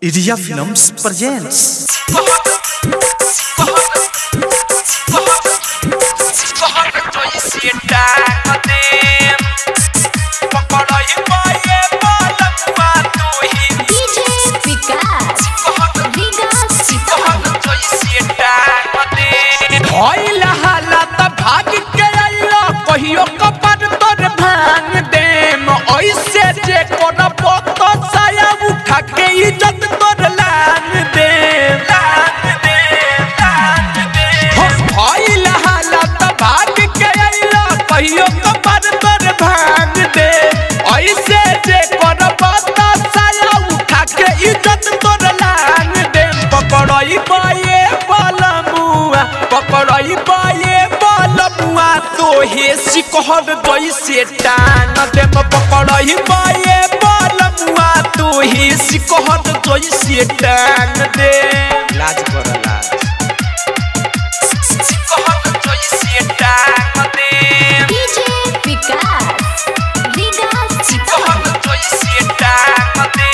Iria Films presents DJ विकास विकास भइल हालत भाग के अइलो कहियो कपर तोर भांग देम ऐसे जे करब तो साया उठा के इज्जत तोर लान देम लान देम लान देम भइल हालत भाग के अइलो कहियो कपर तोर भांग देम ऐसे जे करब तो साया उठा के इज्जत तोर लान देम पकड़ई पाए बलमुआ पकड़ई पाए बलमुआ तो हे सिकहर जैसे टान देम पकड़ई पाए बलमुआ तो हे सिकहर जैसे टान दे लाज कर लाज सिकहर जैसे टान दे DJ विकास विकास सिकहर जैसे टान दे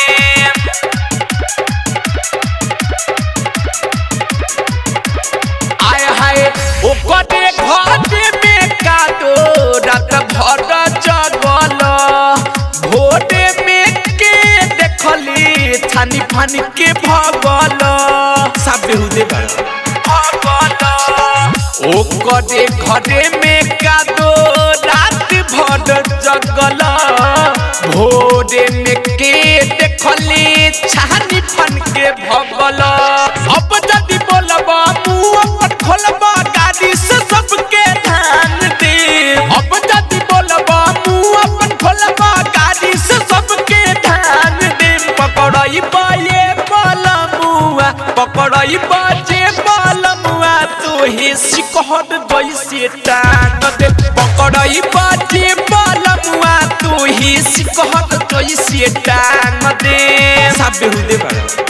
आय हाय ओकरे घर में कादो रात भर जगल भोरे में के देखली छानी फानी के भगल सब बेहुदे भगल ओकरे घरे में कादो रात भर जगल भोरे में के देखली छानी फान के भगल अब जदि बोलबा मुंह अपन खोलबा गाड़ी से सबके ध्यान दे अब जदि बोलबा मुंह अपन खोलबा गाड़ी से सबके ध्यान दे पकड़ई पाए बलमुआ पकड़ई बाजे बलमुआ तो हे सिकहर जैसे टांग दे पकड़ई बाजे बलमुआ तो हे सिकहर जैसे टांग दे सब बेहुदे बड़ा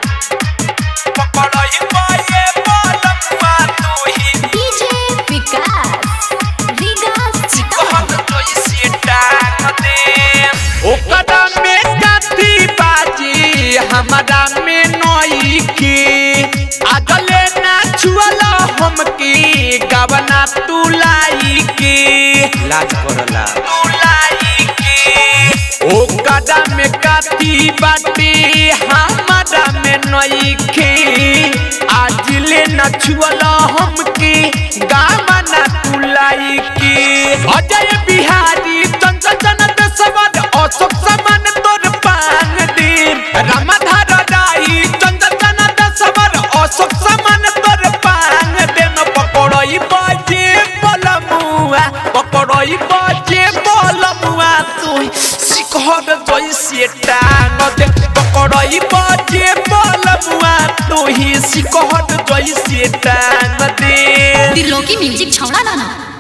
पकड़ई पाए बलमुआ तो हे DJ विकास विकास कहत जैसे टांग दे ओकरा में कथी बाजी हमारा में नई की आगले ना छुअला हम की गवना तू लाई की लाज करला तू लाई की ओकरा में कथी बाटी हमारा में नई की आज ले ना छुअला हम की गवना तू लाई की अजय बिहारी चंचल जनत सवन अशोक समान तोर पान दिन रामधार राई चंचल जनत सवन अशोक समान तोर पान दिन पकड़ई बाजे बलमुआ पकड़ई बाजे बलमुआ तू सिखर जैसे टांग दे पकड़ई बाजे बलमुआ तू ही सिखर जैसे टांग दे दिलों की म्यूजिक छौड़ा लाना